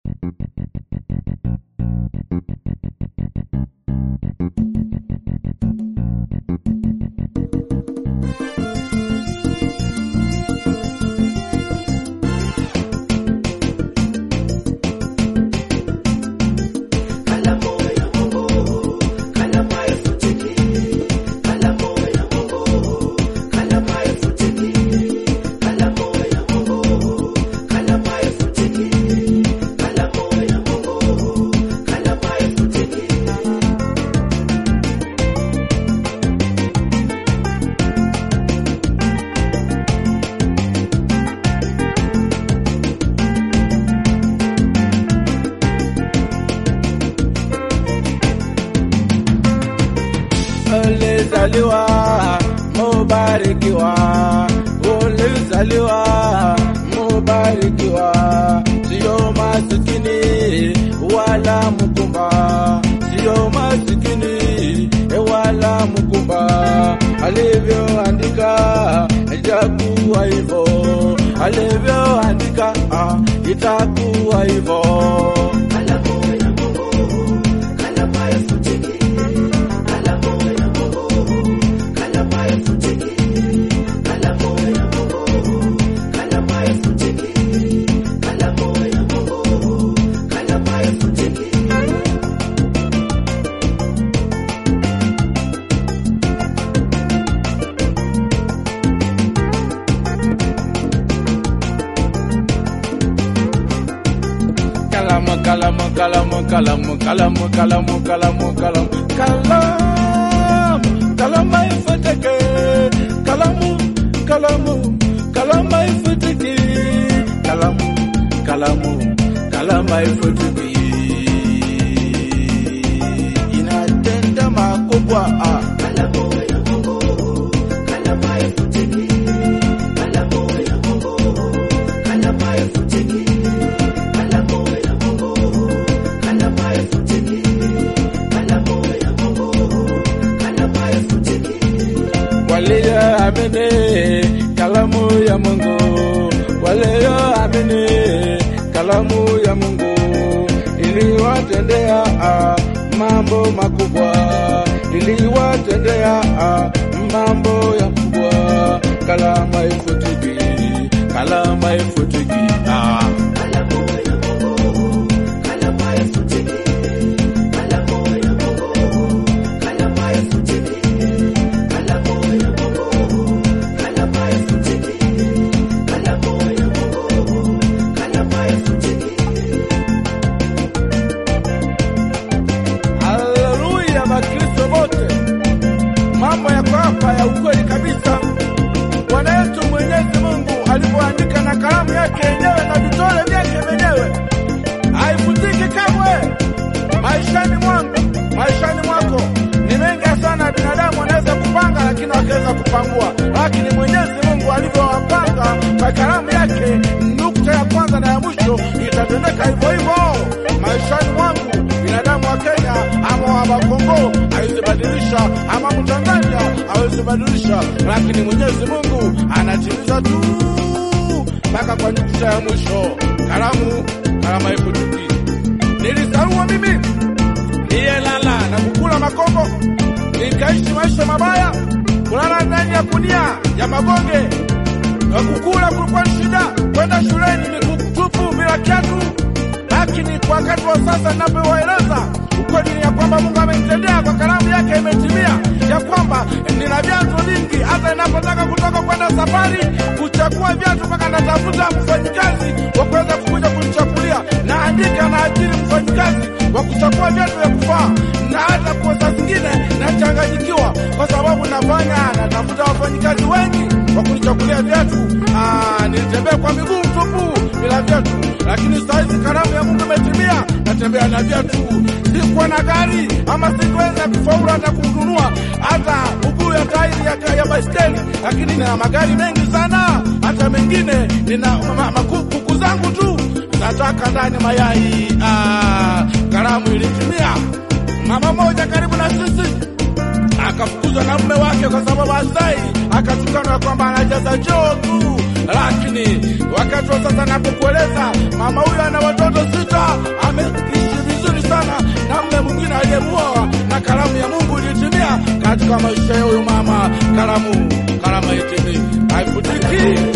ulizaliwa mubarikiwa, ulizaliwa mubarikiwa, sio masikini wala mkumba, sio masikini wala mkumba, alivyoandika itakuwa hivyo, alivyoandika ah, itakuwa hivyo. Kalamu, kalamu, kalamu, kalamu, kalamu, kalamu, kalamu, kalamu, kalamu, kalamu haifutiki. Kalamu, kalamu, kalamu haifutiki. Kalamu, kalamu, kalamu haifutiki. Inatenda makubwa ah. walioamini kalamu ya Mungu, walioamini kalamu ya Mungu iliwatendea ah, mambo makubwa, iliwatendea ah, mambo ya kubwa. Kalamu haifutiki, kalamu haifutiki ah. Haleluya, Wakristo wote, mambo yako hapa ya ukweli kabisa. Bwana yetu Mwenyezi Mungu alipoandika na kalamu yake yenyewe na vitole vyake vyenyewe, haifutiki kamwe. Maishani mwangu, maishani mwako ni mengi sana binadamu wanaweza kupanga, lakini wakaweza kupangua, lakini Mwenyezi Mungu alivyowapanga kwa kalamu yake, nukta ya kwanza na ya mwisho itatendeka hivyo hivyo maishani mwangu binadamu wa Kenya ama wa Kongo hawezi badilisha, ama Mtanzania hawezi badilisha, lakini Mwenyezi Mungu anatimiza tu mpaka kwa nukta ya mwisho. Kalamu kalamu haifutiki. Nilisarua mimi niyelala na kukula makombo, nikaishi maisha mabaya, kulala ndani ya kunia ya magonge na kukula kulikuwa ni shida, kwenda shuleni miguu tupu bila kiatu lakini kwa wakati wa sasa ninapowaeleza ukweli ni ya kwamba Mungu amenitendea kwa kalamu yake imetimia, ya kwamba nina viatu vingi. Hata ninapotaka kutoka kwenda safari kuchagua viatu, mpaka natafuta mfanyikazi wa kuweza kukuja kunichagulia, naandika na ajiri mfanyikazi wa kuchagua viatu vya kufaa, na hata kwa saa zingine nachanganyikiwa kwa sababu nafanya natafuta wafanyikazi wengi wa kunichagulia viatu. Ah, nilitembea kwa miguu tupu bila viatu, lakini saa hizi kalamu ya Mungu imetimia, natembea na viatu. Sikuwa na gari ama sikuweza kufaulu hata kununua hata uguu ya tairi ya, ya baiskeli, lakini nina magari mengi sana, hata mengine nina ma, ma, maku- kuku zangu tu nataka ndani mayai. Ah, kalamu ilitimia. Mama moja karibu na sisi akafukuzwa na mume wake kwa sababu asai, akatukana kwamba anajaza choo tu. Lakini wakati wa sasa napokueleza, mama huyo ana watoto sita, katika maisha ya huyo mama. Karamu, karama itende, haifutiki.